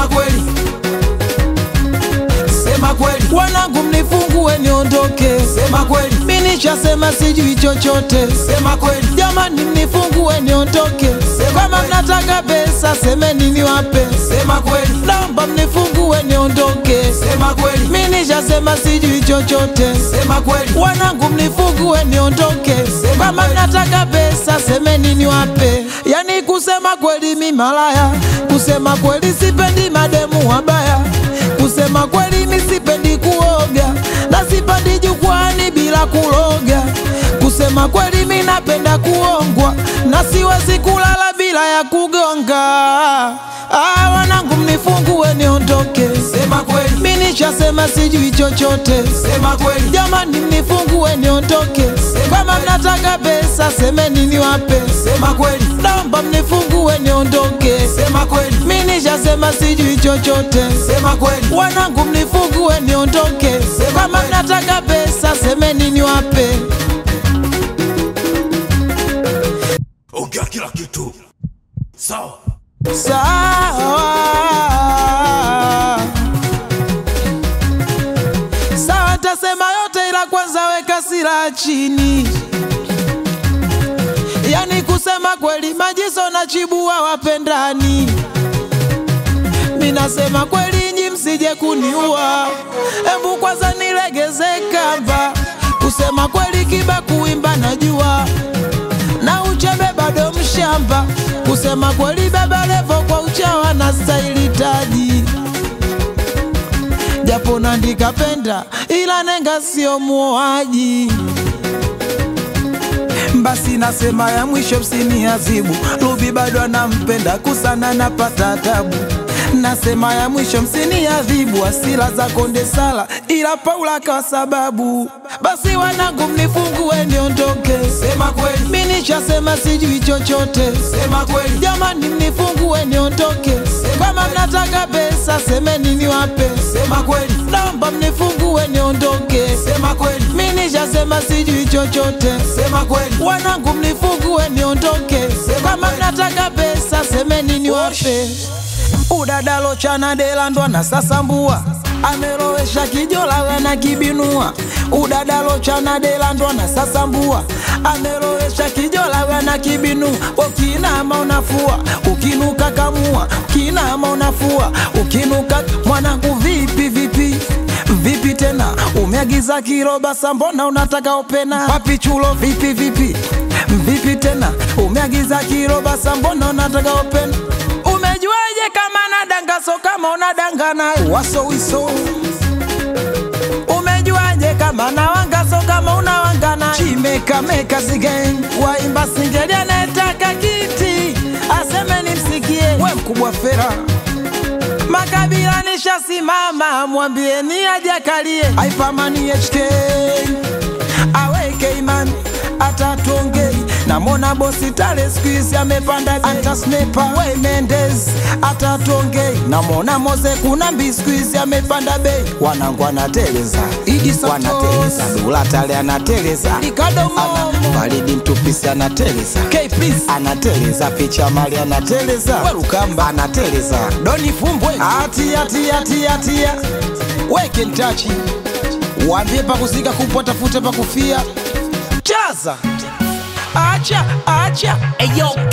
sema kweli, sema kweli, wanangu mnifungue niondoke, sema kweli, mi nishasema sijui chochote, sema kweli, jamani mnifungue niondoke, Sema kama kweli. mnataka pesa semeni niwape, sema kweli, naomba mnifungue niondoke, sema kweli, mi nishasema sijui chochote, sema kweli, wanangu mnifungue niondoke, Sema kama kweli. mnataka pesa semeni niwape. Yani kusema kweli mi malaya, kusema kweli sipendi mademu wabaya, kusema kweli mi sipendi kuoga na sipendi jukwani bila kuloga, kusema kweli mi napenda kuongwa na siwezi kulala bila ya kugonga. Ah, wanangu mnifungue niondoke, sema kweli, mi nishasema sijui chochote sema kweli, Jamani mnifungue niondoke, kama mnataka pesa semeni niwape, sema kweli, naomba mnifungue niondoke, sema kweli, mi nishasema sijui chochote, sema kweli, wanangu mnifungue niondoke, kama kweli. mnataka pesa semeni niwape. ongea kila kitu sawa Sawa sawa, tasema yote, ila kwanza weka silaha chini. Yani kusema kweli, Majiso na Chibua wapendani. Mi nasema kweli, nyi msije kuniua, embu kwanza nilegeze kamba. Kusema kweli, Kiba kuimba najua na uchebe bado mshamba. Kusema kweli, Baba Levo kwa uchawa na staili taji, japo nandika penda, ila nenga sio muoaji. Basi nasema ya mwisho msiniazibu, Ruby bado anampenda kusana, napata tabu. Nasema ya mwisho msiniadhibu, asila za konde sala, ila Paula kwa sababu. Basi wanangu mnifungue niondoke, sema kweli, mi nishasema sijui chochote. sema kweli, Jamani mnifungue niondoke, kama mnataka pesa semeni niwape, sema kweli, naomba mnifungue niondoke, sema kweli, mi nishasema sijui chochote. sema kweli, Wanangu mnifungue niondoke, kama mnataka pesa semeni niwape. Udadalo chana delandwa na sasambua amelowesha kijola wena kibinua udadalo chana delandwa na sasambua amelowesha kijola wena kibinua ukinama unafua ukinuka kamua ukinama unafua ukinuka mwanangu vipi vipi vipi tena umeagiza kiroba sambona unataka opena wapi chulo vipi vipi vipi tena umeagiza kiroba sambona unataka opena umejuaje kama nadanga so kama unadanga naye waso wiso umejuaje kama nawanga so kama unawanga naye chimekameka sigen waimba singeli anayetaka kiti aseme nimsikie we mkubwa fera makabila nishasimama mwambieni ajakalie aipamani HK aweke imani atatuongei namona bosi tale skuizi amepanda bei. anta snepa we Mendes atatuongei namona moze kuna mbi skuizi amepanda bei wanangu anateleza Idi Santos. wanateleza dula tale anateleza Ricardo Momo. Ana- Faridi mtupisi anateleza K please, anateleza picha mali anateleza Werukamba. anateleza Doni Fumbwe, atia tia tia tia weke ntachi, waambie pakusika kupwa, tafute pakufia, chaza, acha acha, eyo